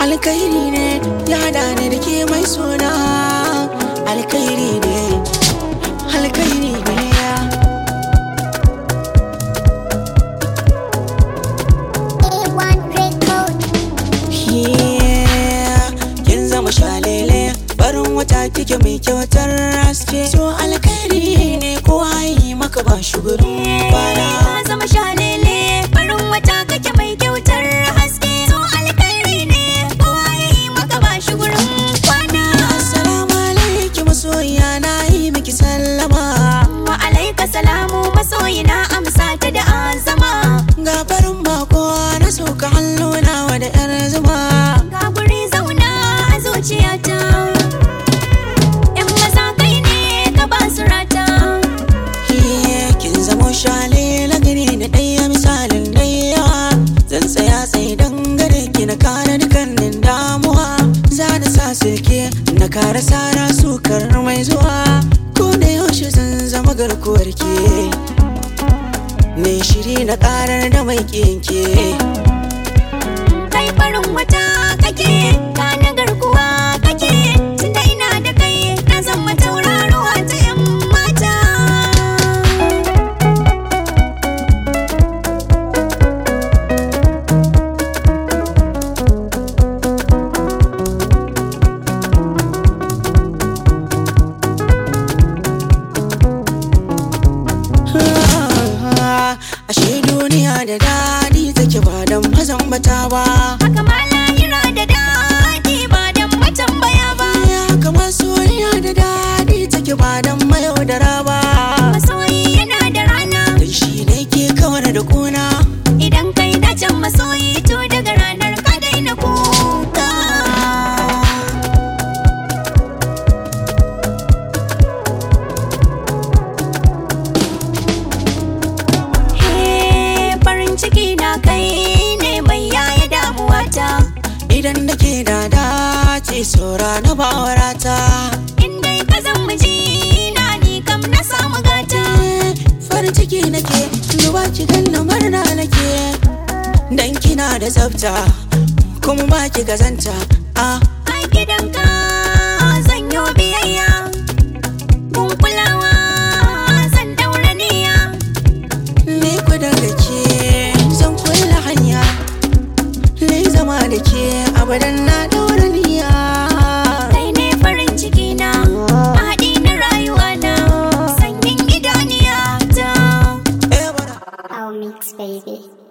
alkairi ne ya hada ni da ke mai suna alkairi ne alkairi ne A1 record. Yeah, kin zama shalele barin wata kike mai kyautar haske so alkairi ne kowa yi maka ba shi gurin kwana Ka zama shalele farin wata kake mai kyautar haske so alkhairi ne kowa ya yi maka ba shi gurin kwana assalamu alaikum masoyiya na yi miki sallama wa alaika salamu masoyi na amsa ta da azama ga farin bako na sauka hannuna wa da yar zuma ga guri zauna a zuciyata yan maza kai ne ka ba su rata Yeah, kin zamo shalele gani da ɗaya misalin ɗaya zan tsaya tsaye dangare ki na kare dukkanin damuwa za na sa silke na kare sara sukar mai zuwa ko da yaushe zan zama garkuwar ke ne shiri na karar da mai kinke kai farin wata kake ka na garkuwa kake tunda ina da kai na zama tauraruwa ta yan mata ashe duniya da daɗi take ba don mazan bata ba haka ma lahira da daɗi ba dan matambaya ba haka masoyiya da daɗi take ba don mayaudara ba masoyi yana da rana dan shi ne ke kawar da kuna idan kai dacen masoyi to daga ranar ka daina kuka He, farin ciki na kai ne mai yaya damuwata idan da ke da dace saura na bawarata in dai ka zan miji na ni kam na samu gata farin ciki nake duba ki ganna murna nake dan kina da tsafta kuma ba ki gazanta ah a gidanka